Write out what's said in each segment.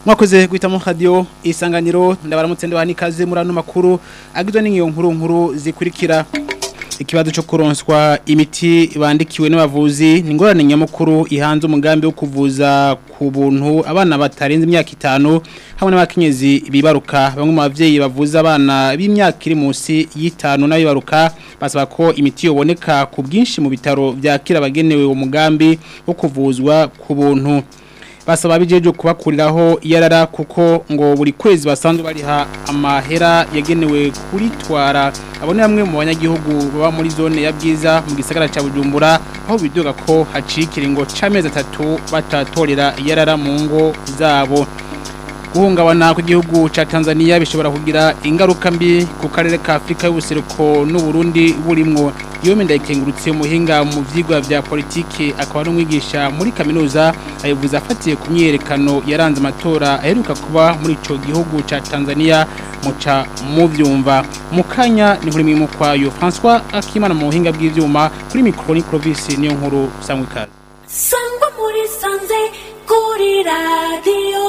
mwakoze guhitamo radio isanganiro ndabaramutse ndabaha n'ikaze muri ano makuru agizwe n'ingiyo nkuru nkuru zikurikira ikibazo cyo kuronswa imiti bandikiwe n'abavuzi ni ingorane nyamukuru ihanze umugambi wo kuvuza ku buntu abana batarenze imyaka itanu hamwe n'abakenyezi bibaruka bamwe mu bavyeyi bavuza abana b'imyaka iri munsi y'itanu n'abibaruka basaba ko imiti yoboneka ku bwinshi mu bitaro vyakira abagenewe uwo mugambi wo kuvuzwa ku buntu basaba bijeje kubakuriraho yarara kuko ngo buri kwezi basanzwe bariha amahera yagenewe kuritwara abone bamwe mu banyagihugu baba muri zone ya bwiza mu gisagara ca Bujumbura aho bidoga ko hacikira ngo camezi atatu batatorera yarara mu ngo zabo guhungabana kw'igihugu ca Tanzania bishobora kugira ingaruka mbi ku karere ka Afrika y'ubuseruko n'u Burundi burimwo iyo menda ikengurutse umuhinga mu vyigwa vya politike akaba n'umwigisha muri kaminuza ayivuza afatiye ku myerekano yaranze amatora aheruka kuba muri ico gihugu ca Tanzania muca muvyumva mukanya ni nkuri mu kwayo François Akimana mu buhinga bw'ivyuma kuri micro ni Clovis niyo nkuru sangwe kazi sangwa muri sanze kuri radio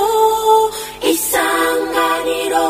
isanganiro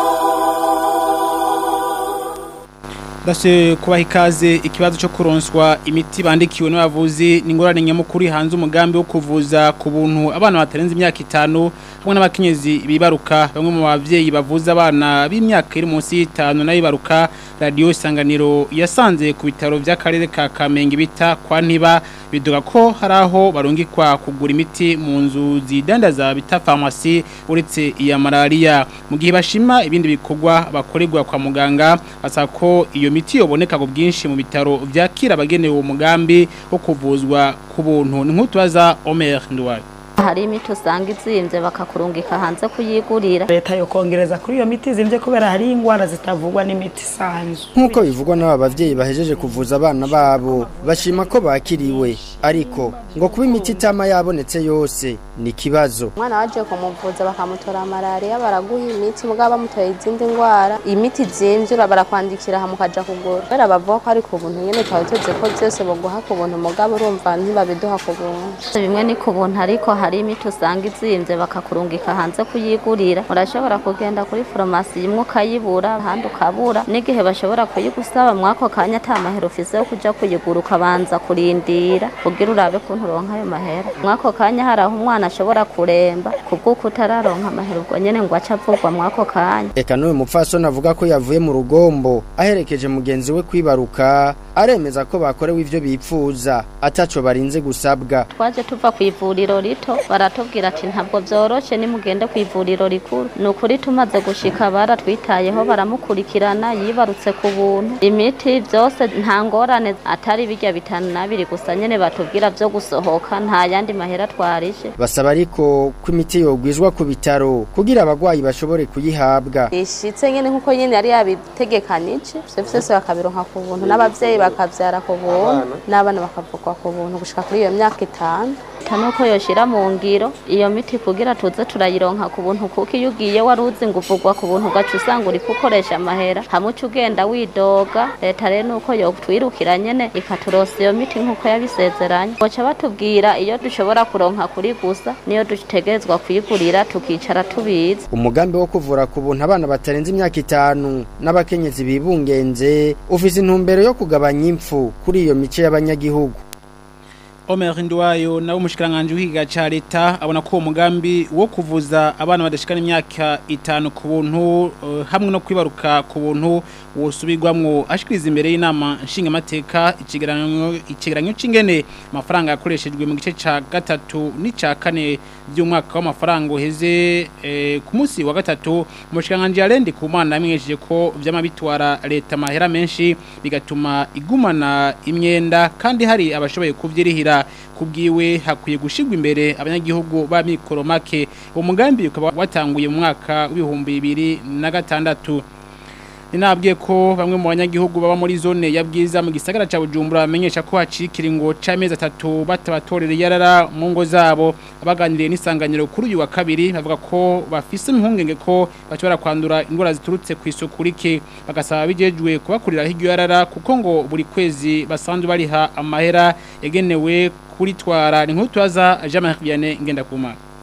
Dase kubaha ikaze ikibazo cyo kuronswa imiti bandikiwe n'abavuzi ni ingorane nyamukuru hanze umugambi wo kuvuza ku buntu abana batarenze imyaka itanu hamwe n'abakenyezi bibaruka bamwe mu bavyeyi bavuza abana b'imyaka iri munsi y'itanu n'abibaruka radio isanganiro yasanze ku bitaro vy'akarere ka Kamenge bita kwa Ntiba biduga ko hari aho barungikwa kugura imiti mu nzu zidandaza bita pharmacy uretse iya malaria mu gihe bashima ibindi bikorwa bakorerwa kwa muganga basaba ko iyo miti yoboneka ku bwinshi mu bitaro vyakira abagenewe umugambi wo kuvuzwa ku buntu ni nk'utubaza Omer Ndwaye hari imiti usanga izimvye bakakurungika hanze kuyigurira leta yo kongereza kuri iyo miti zimvye kubera hari ingwara zitavugwa n'imiti isanzwe nk'uko bivugwa n'aba bavyeyi bahejeje kuvuza abana babo bashima ko bakiriwe ariko ngo kuba imiti itama yabonetse yose ni ikibazo umwana waje kumuvuza bakamutora malaria baraguha imiti mugabo bamutoye izindi ngwara imiti zimvye barakwandikira hamwe ukaja kugura kubera bavuga ko ari ku buntu nyene twari tuzi ko vyose boguha ku buntu mugabo urumva ntibabiduha ku buntu bimwe ni ku buntu ariko hari imiti usanga izimvye bakakurungika hanze kuyigurira urashobora kugenda kuri farumasi imwe ukayibura ahandi ukabura n'igihe bashobora kuyigusaba mwako kanya ata mahera ufise yo kuja kuyigura ukabanza kurindira kugira urabe kuntu uronka ayo mahera mwako kanya hari aho umwana ashobora kuremba kubw'uko utararonka amahera ubwo nyene ngo aca avugwa mwako kanya eka n'uyu mupfasoni avuga ko yavuye mu rugombo aherekeje mugenzi we kwibaruka aremeza ko bakorewe ivyo bipfuza ataco barinze gusabwa twaje tuva ku ivuriro rito baratubwira ati ntabwo vyoroshe nimugende ku ivuriro rikuru ni ukuri tumaze gushika baratwitayeho baramukurikirana yibarutse ku buntu imiti vyose nta ngorane atari birya bitanu nabiri gusa nyene batubwira vyo gusohoka nta yandi mahera twarishe basaba ariko ko imiti yogwizwa ku bitaro kugira abagwayi bashobore kuyihabwa ishitse nyene nkuko nyene yari yabitegekanije ivyo vyose bakabironka ku buntu n'abavyeyi bakavyara ku buntu n'abana bakavugwa ku buntu gushika kuri iyo myaka itanu nuko yoshira mu ngiro iyo miti kugira tuze turayironka ku buntu kuko iyo ugiye wari uzi ngo uvugwa ku buntu ugaca usanga uri gukoresha amahera hamwe uca ugenda widoga leta rero nuko yotwirukira nyene ikaturosa iyo miti nk'uko yabisezeranye boca batubwira iyo dushobora kuronka kuri gusa niyo dutegerezwa kuyigurira tukicara tubizi umugambi wo kuvura ku buntu abana batarenze imyaka itanu n'abakenyezi bibungenze ufise intumbero yo kugabanya impfu kuri iyo mice y'abanyagihugu Omer Ndwayo nawe umushikiranganje w'ikiga ca leta abona ko umugambi wo kuvuza abana badashikana imyaka itanu ku buntu uh, hamwe no kwibaruka ku buntu wosubirwamwo ashikiriza imbere y'inama nshingamateka ikigeranyo ikigeranyo c'ingene amafaranga yakoreshejwe mu gice ca gatatu n'ica kane by'umwaka w'amafaranga uheze eh, ku munsi wa gatatu umushikiranganje yarendi ku mana yamenyesheje ko vyama bitwara leta mahera menshi bigatuma igumana imyenda kandi hari abashoboye kuvyirihira kubwiwe hakwiye gushigwa imbere abanyagihugu ba mikoro make uwo mugambi ukaba watanguye mu mwaka w'ibihumbi bibiri na gatandatu ninabwiye ko bamwe mu banyagihugu baba muri zone ya bwiza mu gisagara ca Bujumbura bamenyesha ko hacikira ngo camezi atatu batabatorera yarara mu ngo zabo abaganiriye n'isanganyiro kuri uyu wa kabiri bavuga ko bafise impungenge ko bashobora kwandura indwara ziturutse ku isuku rike bagasaba bijejwe kubakurira hiryo yarara kuko ngo buri kwezi basanzwe bariha amahera yagenewe kuritwara ni nk'utwaza Jean-Marie Vianney ngenda kuma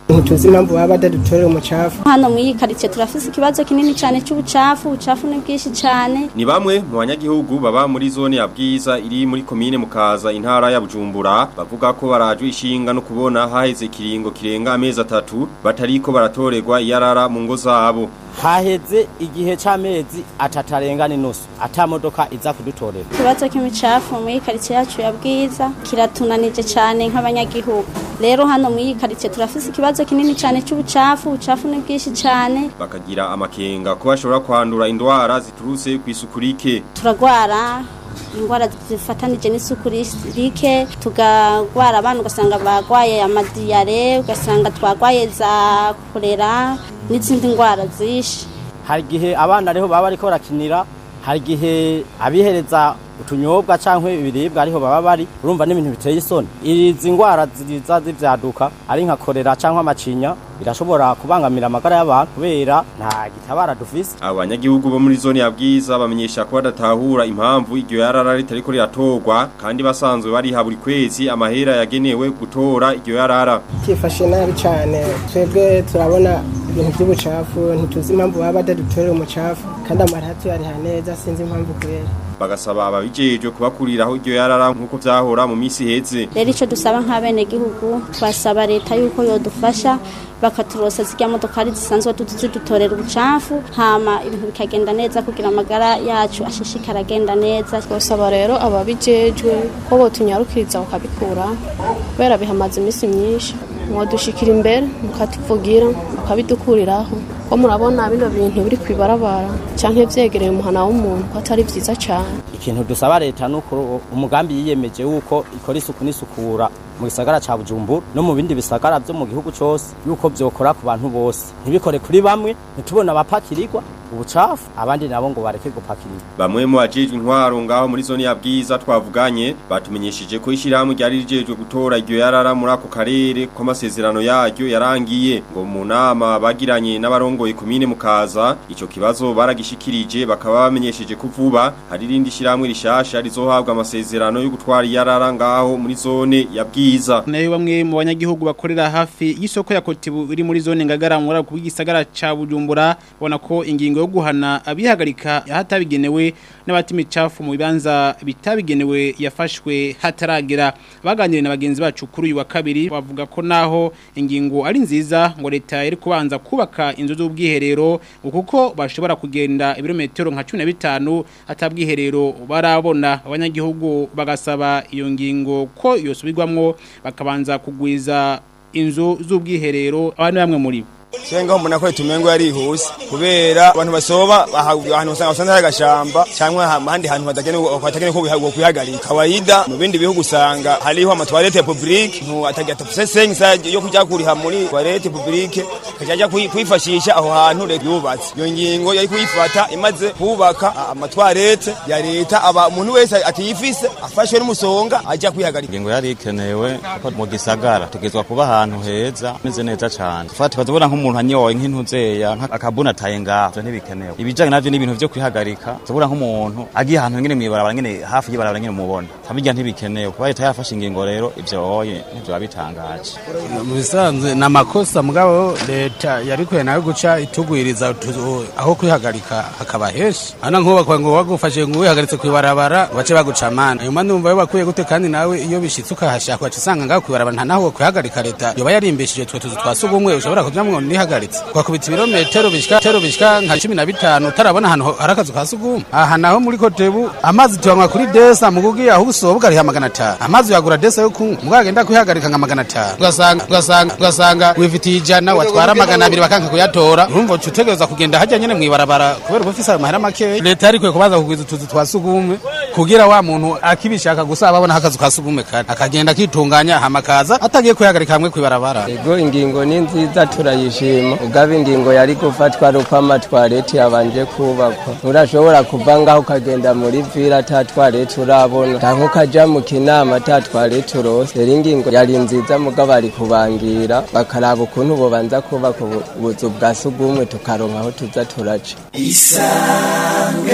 ntituzi impamvu baba badadutorera umucafu hano muri iyi karitsiye turafise ikibazo kinini cyane cy'ubucafu ubucafu ni bwinshi cyane Ni bamwe mu banyagihugu baba muri zone ya Bwiza iri muri komine Mukaza intara ya Bujumbura bavuga ko barajwe ishinga no kubona haheze kiringo kirenga amezi atatu batariko baratorerwa iyarara mu ngo zabo. haheze igihe c'amezi atatu arenga n'inusu ata modoka iza kudutorera ikibazo cy'imicafu muri iyi karitsiye yacu ya bwiza kiratunanije cyane nk'abanyagihugu rero hano muri iyi karitsiye turafise ikibazo kinini cyane cy'ubucafu ubucafu ni bwinshi cyane Bakagira amakenga ko bashobora kwandura indwara ziturutse ku isuku rike. turagwara indwara zifatanije n'isuku rike tugagwara abantu ugasanga bagwaye amadiyare ugasanga twagwaye za korera n'izindi ndwara zishe hari igihe abana ariho baba bariko barakinira hari igihe abihereza utunyobwa canke ibiribwa ariho baba bari urumva n'ibintu biteye isoni izi ngwara ziza zivyaduka ari nka korera canke amacinya birashobora kubangamira amagara y'abantu kubera nta gitabara dufise Abanyagihugu bo muri zone ya Bwiza bamenyesha ko badatahura impamvu iryo yarara ritariko riratorwa kandi basanzwe bariha buri kwezi amahera yagenewe gutora iryo yarara. byifashe nabi cyane twebwe turabona ibintu by'ubucafu ntituzi impamvu baba badadutorera umucafu kandi amaratu yariha neza sinzi impamvu kubera bagasaba ababijejwe kubakuriraho iryo yarara nk'uko vyahora mu misi heze rero icyo dusaba nk'abenegihugu twasaba leta yuko yodufasha bakaturosa zirya modokari zisanzwe zidutorera ubucafu hama ibintu bikagenda neza kugira amagara yacu ashishikara agenda neza twasaba rero ababijejwe ko botunyarukiriza bakabikura kubera bihamaze iminsi myinshi mwadushikira imbere mukatuvugira mukabidukuriraho ko murabona bino bintu biri kwibarabara canke vyegereye umuhana w'umuntu ko atari vyiza cane ikintu dusaba leta nuko umugambi yiyemeje wuko ikora isuku n'isukura mu gisagara ca Bujumbura no mu bindi bisagara vyo mu gihugu cose yuko vyokora ku bantu bose ntibikore kuri bamwe ntitubona abapakirirwa ubucafu abandi nabo ngo bareke gupakirirwa bamwe mu bajejwe intwaro ngaho muri zone ya Bwiza twavuganye batumenyesheje ko ishyirahamwe ryari rijejwe gutora iryo yarara muri ako karere ko amasezerano yaryo yarangiye ngo mu nama bagiranye n'abarongoye komine Mukaza ico kibazo baragishikirije bakaba bamenyesheje ko vuba hari irindi shyirahamwe rishasha rizohabwa amasezerano yo gutwara iyarara ngaho muri zone ya Bwiza nayo bamwe mu banyagihugu bakorera hafi y'isoko ya Kotibu iri muri zone ngagara muri ako gisagara ca Bujumbura bona ko ingingo yo guhana abihagarika hatabigenewe n'abati micafu mu bibanza bitabigenewe yafashwe hataragera baganiriye na bagenzi bacu kuri uyu wa kabiri bavuga ko naho ingingo ari nziza ngo leta iri kubanza kubaka inzu z'ubwiherero kuko bashobora kugenda ibirometero nka 15 atabwiherero barabona abanyagihugu bagasaba iyo ngingo ko yosubirwamwo bakabanza kugwiza inzu z'ubwiherero abantu bamwe muri bo Senga mbona ko tumengo yari hose kubera abantu basoba ahantu usanga usanga hari agashamba cyangwa ahandi hantu batagenewe batagenewe ko bihago kwihagarika kawaida mu bindi bihugu usanga hariho ama toilette publique ntu atagira tafuse senga yo kujya kuriha muri toilette publique kajya kwifashisha aho hantu leta yubatse iyo ngingo yari kuyifata imaze kubaka ama toilette ya leta aba umuntu wese atiyifise afashwe n'umusonga ajya kwihagarika ingingo yari ikenewe ko mu gisagara tugezwa kuba ahantu heza meze neza cyane fata tukazobona nk'umuntu anyoye nk'intuzeya akabuna taye ngaho ntibikenewe ibijanye navyo n'ibintu vyo kwihagarika tubura nk'umuntu agiye ahantu ngene mwibarabara ngene hafi y'ibarabara ngene mubona tabijya ntibikenewe kuba leta yafashe ingingo rero ivyo oye nivyo babitangaje mu bisanzwe ni amakosa mugabo leta yarikuye nayo guca itugwiriza aho kwihagarika hakaba henshi hano nk'ubakwa ngo wagufashe ngo wihagaritse kwibarabara bace baguca amana ayo mani wumva yo bakwiye gute kandi nawe iyo bishitse ukahashaka waca usanga ngaho kwibarabara nta naho kwihagarika leta yoba yarimbishije twe tuzu twa sugumwe ushobora kujamwo nihagaritse kwakubita ibirometero bishika tero bishika nka 15 utarabona ahantu hari akazu ka sugumwe aha naho muri kotebu amazi tuyanywa kuri desa mugugi aho usohoka ari magana 5 amazi yagura desa yo kunywa mugagenda kwihagarika nka magana 5 ugasanga ugasanga ugasanga wifitiye ijana watwara magana abiri bakanka kuyatora urumva utegereza kugenda hajya nyene mwibarabara kubera ko ufise amahera make leta yari kwe kubaza kugwiza utuzu twa sugumwe kugira wa muntu akibishaka gusa ababona akazu ka sugumwe kare akagenda kitunganya hamakaza atagiye kwihagarika hamwe kwibarabara ego ingingo ni nziza turayishima ugaba ingingo yari gufatwa ari uko amatwareti yabanje kubakwa urashobora kuva ngaho ukagenda muri vila ata twareti urabona canke ukaja mu kinama ata twareti urose rero ingingo yari nziza mugabo ari kubangira bakaraba ukuntu bobanza kubaka ubuzu bwa sugumwe tukaronka aho tuza turaca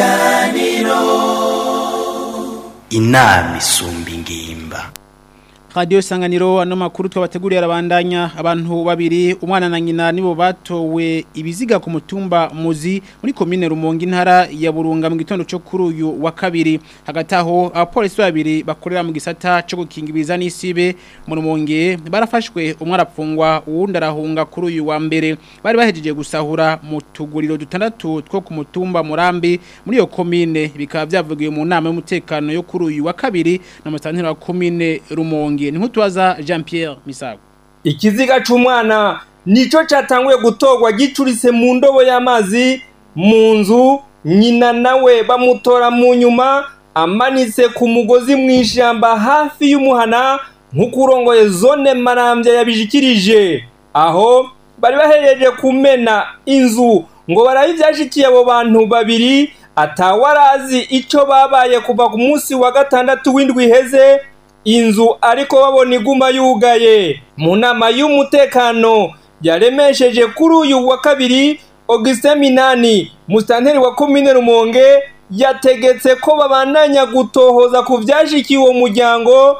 isanganiro inama isumba ingimba Radio Sanganiro ano makuru twabateguriye arabandanya abantu babiri umwana na nyina nibo batowe ibiziga ku mutumba muzi muri commune Rumonge intara ya Burunga mu gitondo cyo kuri uyu wa kabiri hagati aho abapolisi babiri bakorera mu gisata cyo gukinga ibiza n'isibe mu Rumonge barafashwe umwe arapfungwa uwundi arahunga kuri uyu wa mbere bari bahejeje gusahura mu tuguriro dutandatu two ku mutumba Murambi muri iyo commune bikaba byavugiwe mu nama y'umutekano yo kuri uyu wa kabiri na mutantira wa commune Rumonge ni nkutubaza Jean Pierre Misago ikiziga c'umwana nico catanguye gutorwa gicurise mu ndobo y'amazi mu nzu nyina nawe bamutora mu nyuma amanitse ku mugozi mu ishyamba hafi y'umuhana nk'uko urongoye zone marambya yabishikirije aho bari bahereje kumena inzu ngo barabe ibyashikiye abo bantu babiri atawarazi icyo babaye kuva ku munsi wa gatandatu w'indwi iheze inzu ariko babona iguma yugaye mu nama y'umutekano yaremesheje kuri uyu wa kabiri Augustin Minani musitanteri wa komine Rumonge yategetse ko babandanya gutohoza ku byashikiye uwo muryango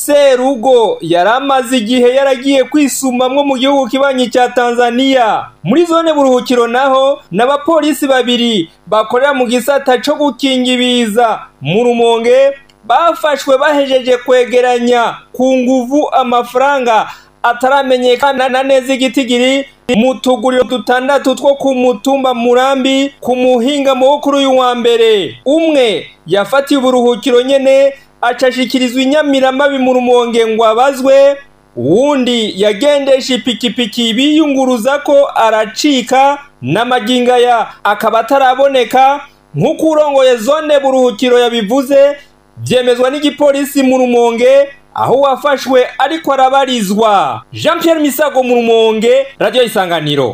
Serugo yari amaze igihe yaragiye kwisumamwo mu gihugu kibanyi cya Tanzania muri zone buruhukiro naho n'abapolisi babiri bakorera mu gisata cyo gukinga ibiza mu Rumonge bafashwe bahejeje kwegeranya ku nguvu amafaranga ataramenyekana neza igitigiri mu tuguriro dutandatu two ku mutumba murambi ku muhinga wo kuri uyu wa mbere umwe yafatiye uburuhukiro nyene acashikirizwa inyamiramabi mu rumonge ngo abazwe uwundi yagendesha ipikipiki biyunguruza ko aracika n'amagingaya akaba ataraboneka nk'uko urongoye zone buruhukiro yabivuze byemezwa n'igipolisi mu rumonge aho wafashwe ariko arabarizwa jean Pierre misago mu rumonge radiyo isanganiro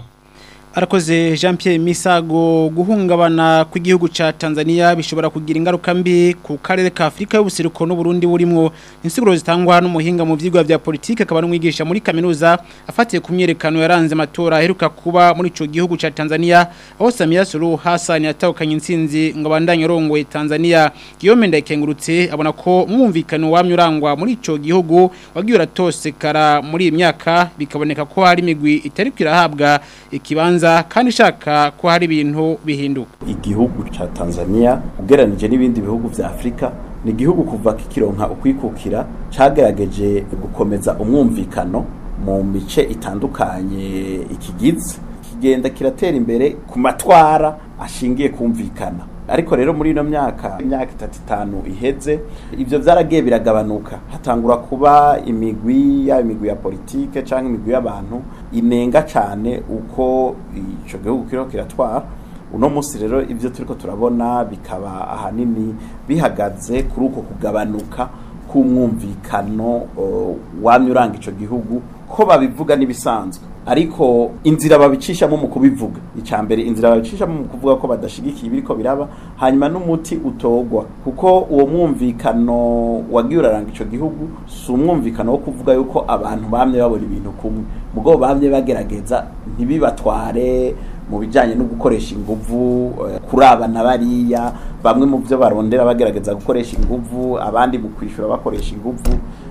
arakoze jean Pierre misago guhungabana kw'igihugu cya tanzania bishobora kugira ingaruka mbi ku karere ka afurika y'ubuseruko n'uburundi burimo insiguro zitangwa n'umuhinga mu byigwa bya politiki akaba n'umwigisha muri kaminuza afatiye ku myerekano yaranze amatora aheruka kuba muri icyo gihugu cya tanzania aho samia suru hassan yatahukanye insinzi ngo abandanye arongoye tanzania guillaume ndayikengurutse abona ko umwumvikano wamye urangwa muri icyo gihugu wagiye uratosekara muri iyi myaka bikaboneka ko hari imigwi itari kwirahabwa ikibanza kandi ishaka ko hari ibintu bihinduka igihugu cya Tanzania ugereranije n'ibindi bihugu vya Afrika ni igihugu kuva kikironka ukwikukira cagerageje gukomeza umwumvikano mu mice itandukanye ikigize kigenda kiratera imbere ku matwara ashingiye kumvikana ariko rero muri ino myaka imyaka itatu itanu iheze ibyo byaragiye biragabanuka hatangura kuba imigwi ya imigwi ya politike cyangwa imigwi y'abantu inenga cyane uko icyo gihugu kiriho kiratwara uno munsi rero ibyo turiko turabona bikaba ahanini bihagaze kuri uko kugabanuka k'umwumvikano wamye uranga icyo gihugu ko babivuga n'ibisanzwe ariko inzira babicishamo mu kubivuga icya mbere inzira babicishamo mu kuvuga ko badashigikiye ibiriko biraba hanyuma n'umuti utogwa kuko uwo mwumvikano wagiye uraranga icyo gihugu si umwumvikano wo kuvuga yuko abantu bamye babona ibintu kumwe mugo bamye bagerageza ntibibatware mu bijyanye no gukoresha inguvu kurabana bariya bamwe mu byo barondera bagerageza gukoresha inguvu abandi mu kwishyura bakoresha inguvu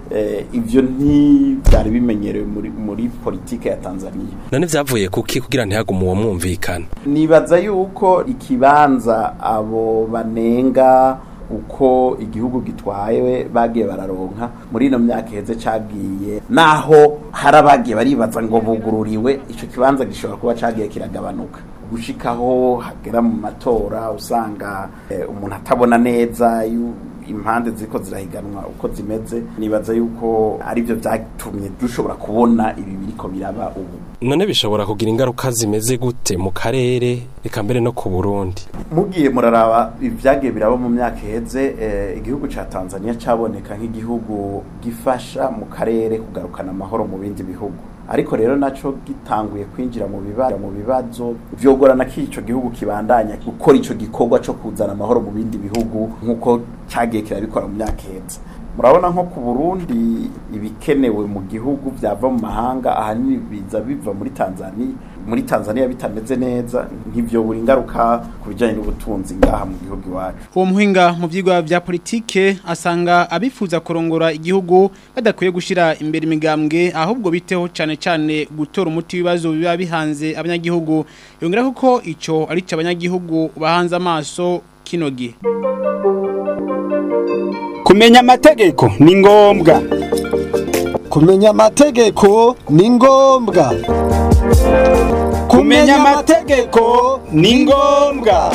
ibyo ntibyari bimenyerewe muri politiki ya tanzania none byavuye kuki kugira ntihagume uwo mwumvikana nibaza yuko ikibanza abo banenga uko igihugu gitwaye bagiye bararonka muri ino myaka iheze cagiye naho hari abagiye baribaza ngo bugururiwe icyo kibanza gishobora kuba cagiye kiragabanuka gushikaho hagera mu matora usanga umuntu atabona neza impande ziko zirahiganwa uko zimeze nibaza yuko aribyo byatumye dushobora kubona ibi biriko biraba ubu none bishobora kugira ingaruka zimeze gute mu karere reka mbere no ku Burundi mugiye muraraba ibyagiye biraba mu myaka iheze igihugu ca Tanzania caboneka nk'igihugu gifasha mu karere kugarukana amahoro mu bindi bihugu ariko rero naco gitanguye kwinjira mu bibazo mu bibazo vyogorana ko ico gihugu kibandanya gukora ico gikorwa co kuzana amahoro mu bindi bihugu nkuko cagiye kirabikora mu myaka iheze murabona nko ku Burundi ibikenewe mu gihugu byava mu mahanga ahanini biza biva muri Tanzania muri Tanzania bitameze neza nk'ivyo buri ngaruka ku bijanye n'ubutunzi ngaha mu gihugu iwacu uwo muhinga mu vyigwa vya politike asanga abifuza kurongora igihugu badakwiye gushira imbere imigambwe ahubwo biteho cane cane gutora umuti w'ibibazo biba bihanze abanyagihugu yongera ko ico ari cyo abanyagihugu bahanze amaso kino gihe kumenya amategeko ni ngombwa kumenya amategeko ni ngombwa kumenya amategeko ni ngombwa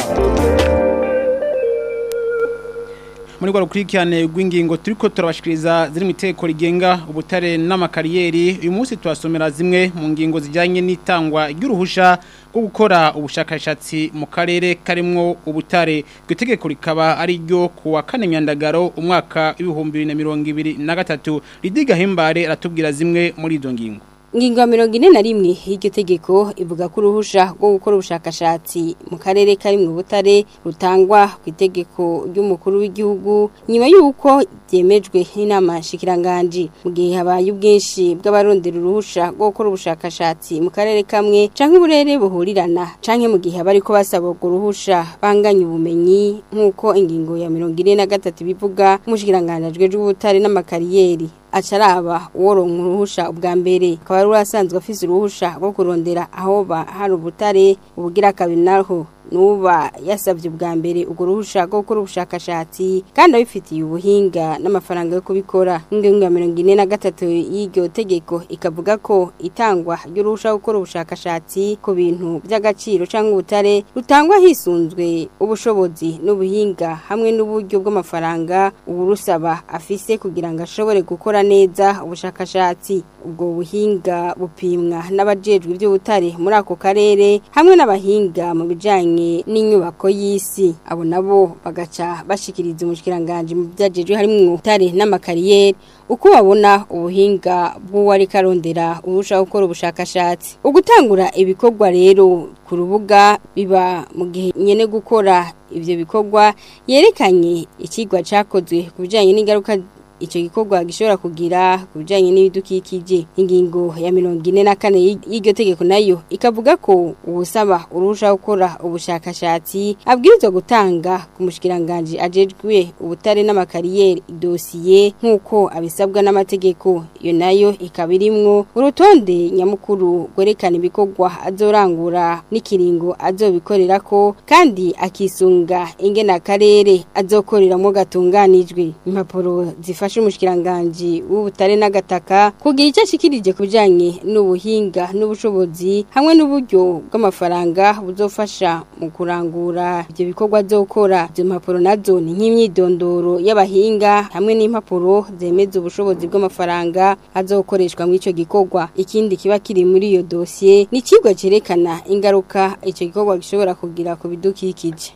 muri rwa rukurikirane rw'ingingo turiko turabashikiriza ziri mu iteko rigenga ubutare n'amakariyeri uyu munsi tuhasomera zimwe mu ngingo zijyanye n'itangwa ry'uruhusha rwo gukora ubushakashatsi mu karere karimwo ubutare iryo tegeko rikaba ari ryo ku wa kane myandagaro umwaka w'ibihumbi bibiri na mirongo ibiri na gatatu ridiga himbare aratubwira zimwe muri izo ngingo Ngingo ya mirongo ine na rimwe y'iryo tegeko ivuga ko uruhusha rwo gukora ubushakashatsi mu karere kari mu butare rutangwa ku itegeko ry'umukuru w'igihugu nyuma y'uko byemejwe n'inama nshikiranganji mu gihe habaye ubwinshi bw'abarondera uruhusha rwo gukora ubushakashatsi mu karere kamwe canke uburere buhurirana canke mu gihe abariko basaba urwo ruhusha banganya ubumenyi nk'uko ingingo ya mirongo ine na gatatu bivuga umushikiranganji ajejwe ubutare n'amakariyeri acaraba uworonka uruhusha ubwa mbere akaba ari urasanzwe afise uruhusha rwo kurondera aho ba hari ubutare ubugira kabiri naho nuba yasabye ubwa mbere urwo ruhusha rwo gukora ubushakashatsi kandi abifitiye ubuhinga n'amafaranga yo kubikora ingingo ya mirongo ine na gatatu y'iryo tegeko ikavuga ko itangwa ry'uruhusha rwo gukora ubushakashatsi ku bintu by'agaciro cyangwa ubutare rutangwa hisunzwe ubushobozi n'ubuhinga hamwe n'uburyo bw'amafaranga uburusaba afise kugira ngo ashobore gukora neza ubushakashatsi ubwo buhinga bupimwa n'abajejwe iby'ubutare muri ako karere hamwe n'abahinga mu bijanye n'inyubako y'isi abo nabo bagaca bashikiriza umushikiranganje mu byajejwe harimo ubutare n'amakariyeri uko babona ubuhinga bw'uwari karondera urushaho gukora ubushakashatsi ugutangura ibikorwa rero ku rubuga biba mu gihe nyene gukora ivyo bikorwa yerekanye ikigwa cakozwe ku bijanye n'ingaruka icyo gikorwa gishobora kugira ku bijyanye n'ibidukikije ingingo ya mirongo ine na kane y'iryo tegeko nayo ikavuga ko uwusaba urushaho gukora ubushakashatsi abwirizwa gutanga ku mushikiranganji ajejwe ubutare n'amakariyeri idosiye nk'uko abisabwa n'amategeko iyo nayo ikaba irimwo urutonde nyamukuru rwerekana ibikorwa azorangura n'ikiringo azobikorera ko kandi akisunga ingena akarere azokoreramo gatunganijwe impapuro zifasha bifasha umushikiranganje w'ubutare n'agataka kugira icyo ashikirije ku bijanye n'ubuhinga n'ubushobozi hamwe n'uburyo bw'amafaranga buzofasha mu kurangura ibyo bikorwa zokora izo mpapuro nazo ni nk'imyidondoro y'abahinga hamwe n'impapuro zemeza ubushobozi bw'amafaranga azokoreshwa muri ico gikorwa ikindi kiba kiri muri iyo dosiye ni ikigwa cerekana ingaruka ico gikorwa gishobora kugira ku bidukikije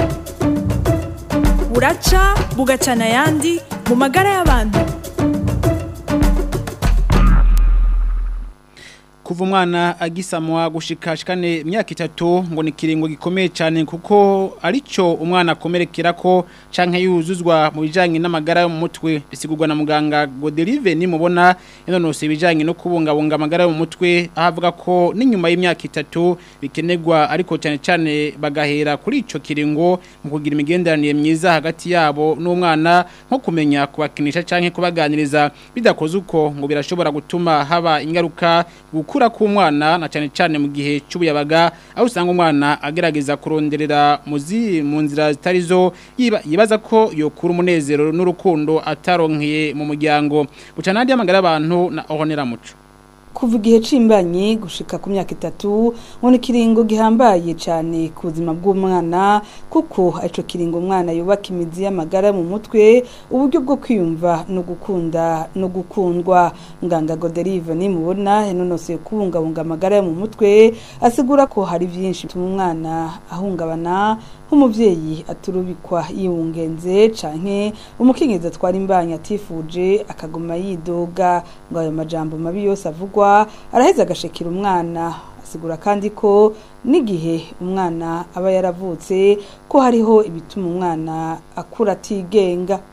buraca bugacana ayandi mu magara y'abantu kuva umwana agisamwa gushikashikane imyaka itatu ngo ni kiringo gikomeye cyane kuko arico umwana akomerekera ko canke yuzuzwa mu bijanye n'amagara yo mu mutwe bisigurwa na muganga Godelive nimubona inonose ibijanye no kubungabunga amagara yo mu mutwe ahavuga ko n'inyuma y'imyaka itatu bikenerwa ariko cyane cyane bagahera kuri ico kiringo mu kugira imigenderanire myiza hagati yabo n'umwana nko kumenya kubakinisha canke kubaganiriza bidakoze uko ngo birashobora gutuma haba ingaruka gukura k'umwana na cyane cyane mu gihe cy'ubuyabaga aho usanga umwana agerageza kuronderera muzi mu nzira zitari zo yibaza ko yokura umunezero n'urukundo ataronkeye mu muryango bucana handi y'amagara y'abantu na ohonera muco kuva igihe cimbanye gushika ku myaka itatu ngo ni kiringo gihambaye cyane ku buzima bw'umwana kuko ico kiringo umwana yubaka imizi y'amagara mu mutwe uburyo bwo kwiyumva no gukunda no gukundwa nganga Goderive nimubona yanonose kubungabunga amagara yo mu mutwe asigura ko hari byinshi bituma umwana ahungabana nk'umuvyeyi aturubikwa yiwungenze canke umukenyezi atwara imbanyi atifuje akaguma yidoga ngo ayo majambo mabi yose avugwa araheza agashekera umwana asigura kandi ko n'igihe umwana aba yaravutse ko hariho ibituma umwana akura atigenga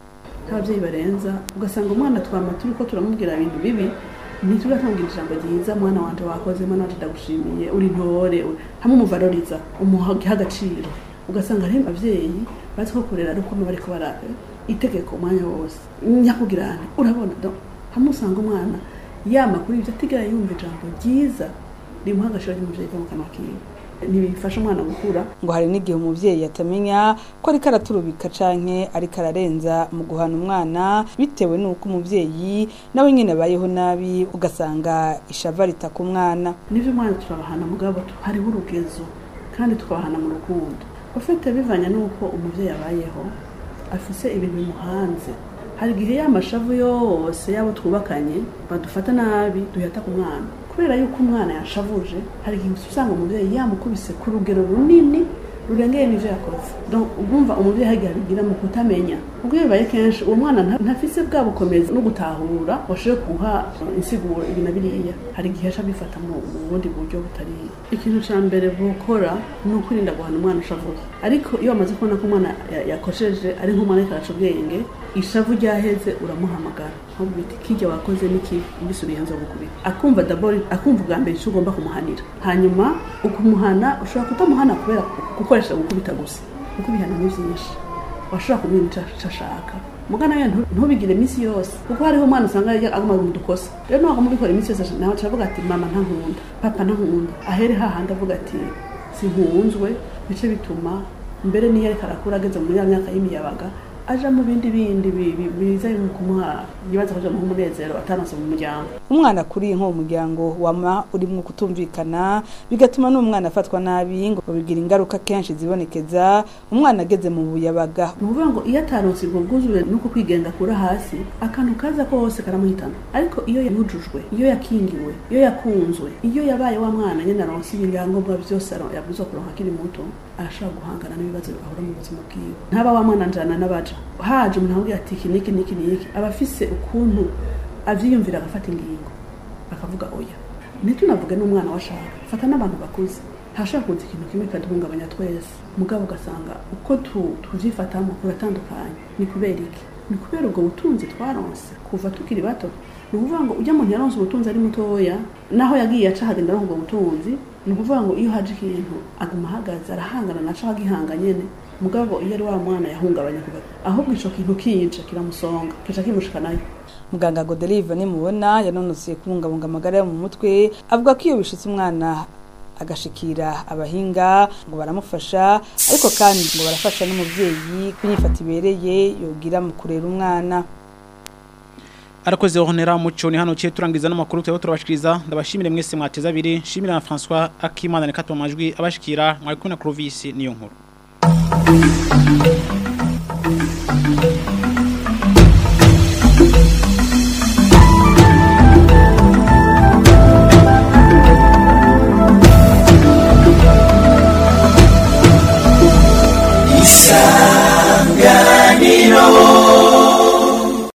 nk'ababyeyi barenza ugasanga umwana twama turi ko turamubwira ibintu bibi ntitugatambwira ijambo ryiza mwana wanje wakoze mwana wanje ndagushimiye uri ntore uri- hamwe umuvaloriza umuha agaciro ugasanga rero ababyeyi bazi ko kurera ari uko bariko bara itegeko umwanya wose nyakugirane urabona do hamwe usanga umwana yama kuri ibyo atigera yumva ijambo ryiza rimuha agaciro ry'umuvyeyi ko mu kanwa kiwe ntibifasha umwana gukura ngo hari n'igihe umuvyeyi atamenya ko ariko araturubika canke ariko ararenza mu guhana umwana bitewe n'uko umuvyeyi nawe nyene abayeho nabi ugasanga ishava ritaka umwana nivyo umwana turabahana mugabo tu- hariho urugezo kandi tukabahana mu rukundo ufite bivanye n'uko umuvyeyi abayeho afise ibintu bimuhanze hari igihe y'amashavu yose y'abo twubakanye badufata nabi duhita ku mwana kubera yuko umwana yashavuje hari igihe usanga umuvyeyi yamukubise ku rugero runini rurengeye n'ivyo yakoze Donc, urumva umuvyeyi hari igihe abigira mu kutamenya ubwo iyo bibaye kenshi uwo mwana nta- ntafise bwa bukomezi no gutahura washoboye guha insiguro ibi na biriya hari igihe aca abifata mu mu bundi buryo butari ikintu ca mbere bukora ni ukwirinda guhana umwana ushavuye ariko iyo wamaze kubona ko umwana ya- yakosheje ari nk'umwana ariko araca ubwenge ishavu ryaheze uramuhamagara ahubwo biti kijya wakoze niki mbisubiye nzo gukubita akumva dabori akumva ubwa mbere icyo ugomba kumuhanira hanyuma ukumuhana ushobora kutamuhana kubera gukoresha gukubita gusa kuko ibihano ni byinshi washobora kumenya icyo icyo ashaka mugana we ntu- ntubigire iminsi yose kuko hariho umwana usanga yajya aguma mu dukosa rero ntabwo mubikora iminsi yose nawe avuga ati mama ntankunda papa ntankunda ahere hahandi avuga ati sinkunzwe bice bituma mbere niyo ariko arakura ageze muri ya myaka y'imiyabaga aja mu bindi bindi bi- bi- biza mu kumuha yibaza kuja mu umunezero atanose mu muryango umwana akuriye nko mu muryango wama urimwo kutumvikana bigatuma n'umwana afatwa nabi ngo bigira ingaruka kenshi zibonekeza umwana ageze mu buyabaga ni ukuvuga ngo iyo ataronse ubwo bwuzuye nuko kwigenga akura hasi akantu kaza kose karamuhitana ariko iyo yujujwe iyo yakingiwe iyo yakunzwe iyo yabaye wa mwana nyine aronse ibyangombwa byose aro- yabwirizwa kuronka akiri muto arashobora guhangana n'ibibazo ahura mu buzima bwiwe ntaba wa mwana njana n'abaja haje umuntu amubwira ati iki niki niki niki aba afise ukuntu avyiyumvira agafata ingingo akavuga oya ntitunavuge n'umwana washaka fata n'abantu bakuze hashobora kuza ikintu kimwe kaduhungabanya twese mugabo ugasanga uko tu- tuvyifatamo kuratandukanye ni kubera iki ni kubera ubwo butunzi twaronse kuva tukiri bato ni ukuvuga ngo ujya muntu yaronse ubutunzi ari mutoya naho yagiye aca hagenda aronka ubwo butunzi ni ukuvuga ngo iyo haje ikintu aguma ahagaze arahangana naco agihanga nyene mugabo iyo ari wa mwana yahungabanya kuva ahubwo ico kintu kije kiramusonga kica kimushikanayo muganga godelive nimubona yanonosoye kubungabunga amagara yo mu mutwe avuga ko iyo bishitse umwana agashikira abahinga ngo baramufasha ariko kandi ngo barafasha n'umuvyeyi kunyifata ibereye yogira mu kurera umwana arakoze honera muco ni hano ciye turangiza n'amakuru twebwe turabashikiriza ndabashimire mwese mwateza abiri shimira na François Akimana ne katwa majwi abashikira mwari kumwe na Clovis niyo nkuru